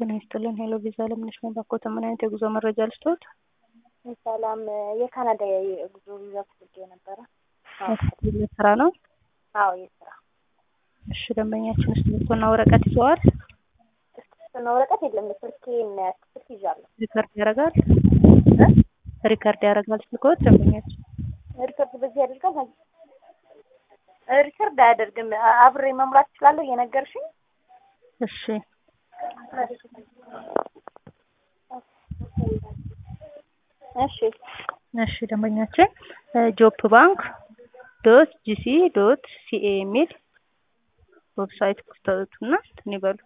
ጤና ይስጥልን። ሄሎ ቪዛ ለምነሽ ነው ባኮተ ምን አይነት የጉዞ መረጃ ልስጥዎት? ሰላም የካናዳ የጉዞ ቪዛ ፈልጌ ነበረ። ስራ ነው? አዎ የስራ እሺ ደንበኛችን እስክሪብቶና ወረቀት ይዘዋል? እስክሪብቶና ወረቀት የለም። ስልኬን ስልክ ይዣለሁ። ሪከርድ ያደርጋል? ሪከርድ ያደርጋል ስልክዎት? ደንበኛችን ሪከርድ በዚህ ያደርጋል? ሪከርድ አያደርግም። አብሬ መሙላት እችላለሁ እየነገርሽኝ? እሺ እሺ እሺ ደንበኛችን ጆፕ ባንክ ዶት ጂሲ ዶት ሲኤ የሚል ዌብሳይት ክፈቱና እንትን ይበሉ።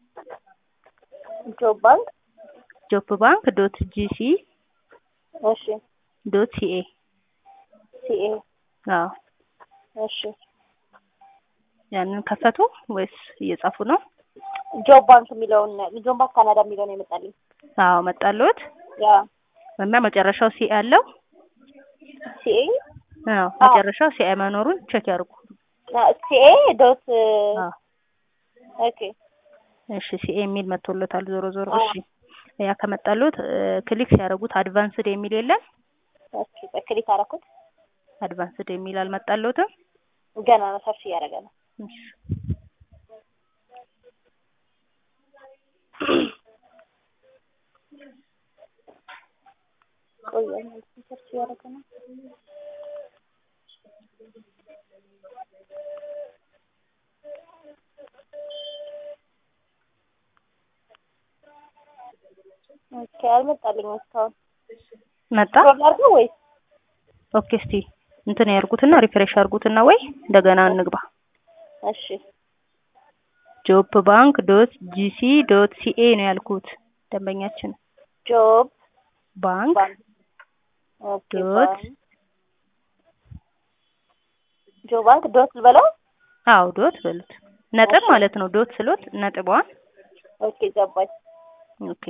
ጆብ ባንክ ጆፕ ባንክ ዶት ጂሲ እሺ ዶት ሲኤ ሲኤ አዎ እሺ ያንን ከፈቱ ወይስ እየጻፉ ነው? ጆብ ባንክ የሚለውን ጆብ ባንክ ካናዳ የሚለውን የመጣልኝ አዎ መጣልዎት ያ እና መጨረሻው ሲኤ አለው? ሲኤ አዎ መጨረሻው ሲኤ መኖሩን ቼክ ያድርጉ። ሲኤ ዶት አዎ ኦኬ እሺ ሲኤ የሚል መጥቶሎታል። ዞሮ ዞሮ እሺ ያ ከመጣልዎት ክሊክ ሲያደርጉት አድቫንስድ የሚል የለም? ኦኬ በክሊክ አደረኩት። አድቫንስድ የሚል አልመጣልዎትም? ገና ነው ሰርች እያደረገ ነው። እሺ ቆየ ሰርች እያደረገ ነው። ኦኬ አልመጣልኝም እስካሁን። መጣ? ስክሮል አድርገው ወይስ ኦኬ እስቲ እንትን ያርጉትና ሪፍሬሽ አርጉትና ወይ እንደገና እንግባ። እሺ ጆፕ ባንክ ዶት ጂሲ ዶት ሲኤ ነው ያልኩት ደንበኛችን። ጆብ ባንክ ባንክ ኦኬ ዶት ባንክ ጆብ ባንክ ዶት ልበለው? አዎ ዶት በሉት። ነጥብ ማለት ነው። ዶት ስሎት ነጥቧን ኦኬ ገባኝ። ኦኬ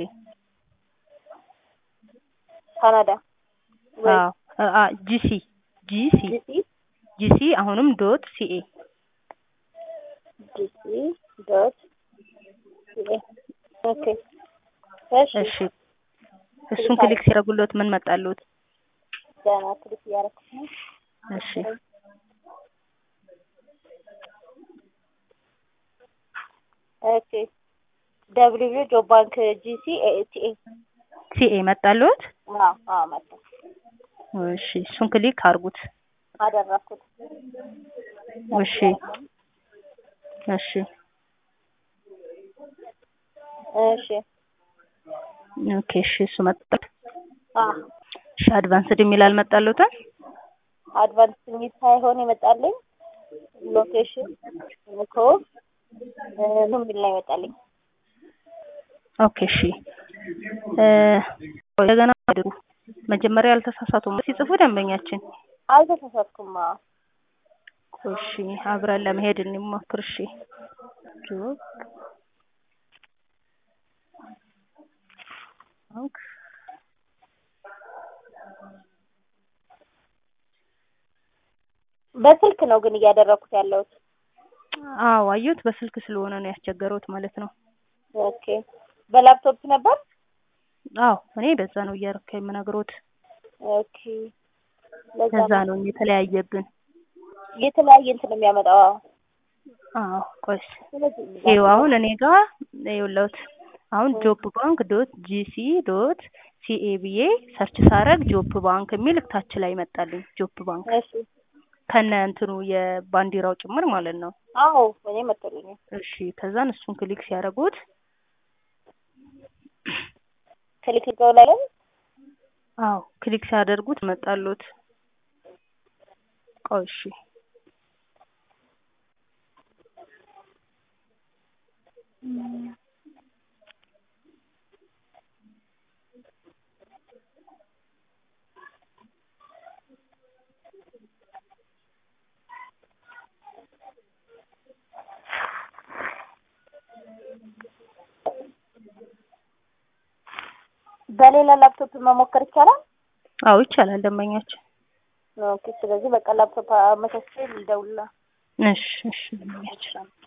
ካናዳ ወይ አዎ አ ጂሲ ጂሲ ጂሲ ጂሲ አሁንም ዶት ሲኤ ጂሲ ዶት ሲኤ ኦኬ እሺ እሺ እሱን ክሊክ ሲያደርጉሎት ምን መጣልዎት? ገና ክሊክ እያደረኩት ነው። እሺ ኦኬ ደብሊው ጆብ ባንክ ጂሲ ኤቲኤ ሲኤ መጣልዎት? አዎ አዎ መጣ እሺ እሱን ክሊክ አርጉት። አደረኩት። እሺ እሺ እሺ ኦኬ እሺ እሱ መጣ። አዎ እሺ አድቫንስድ የሚል አልመጣልዎትም? አድቫንስ የሚል ሳይሆን የመጣልኝ ሎኬሽን እኮ ምን የሚል ነው የመጣልኝ? ኦኬ እሺ እ እንደገና አድሩ። መጀመሪያ ያልተሳሳቱም ሲጽፉ ደንበኛችን አልተሳሳትኩም። አዎ እሺ አብረን ለመሄድ እንሞክር። እሺ ጆብ ባንክ በስልክ ነው ግን እያደረኩት ያለሁት። አዎ አየሁት። በስልክ ስለሆነ ነው ያስቸገረውት ማለት ነው። ኦኬ በላፕቶፕ ነበር? አዎ እኔ በዛ ነው እያደረኩ የምነግሮት። ኦኬ ለዛ ከዛ ነው ነው የተለያየብን። የተለያየ እንትን ነው የሚያመጣው። አዎ አዎ ቆይ ስለዚህ ይኸው አሁን እኔ ጋር ይኸውልዎት አሁን ጆፕ ባንክ ዶት ጂሲ ዶት ሲኤ ብዬ ሰርች ሳረግ ጆፕ ባንክ የሚል ታች ላይ መጣልኝ። ጆፕ ባንክ እሺ ከነ እንትኑ የባንዲራው ጭምር ማለት ነው። አዎ እኔ መጥቶልኛል። እሺ ከዛን እሱን ክሊክ ሲያደርጉት ክሊክ ልገው ላይ ነው? አዎ ክሊክ ሲያደርጉት መጣሎት። ቆይ እሺ በሌላ ላፕቶፕ መሞከር ይቻላል? አዎ ይቻላል ደንበኛችን። ኦኬ ስለዚህ በቃ ላፕቶፕ አመቻችቼ ልደውልልህ። እሺ እሺ ደንበኛችን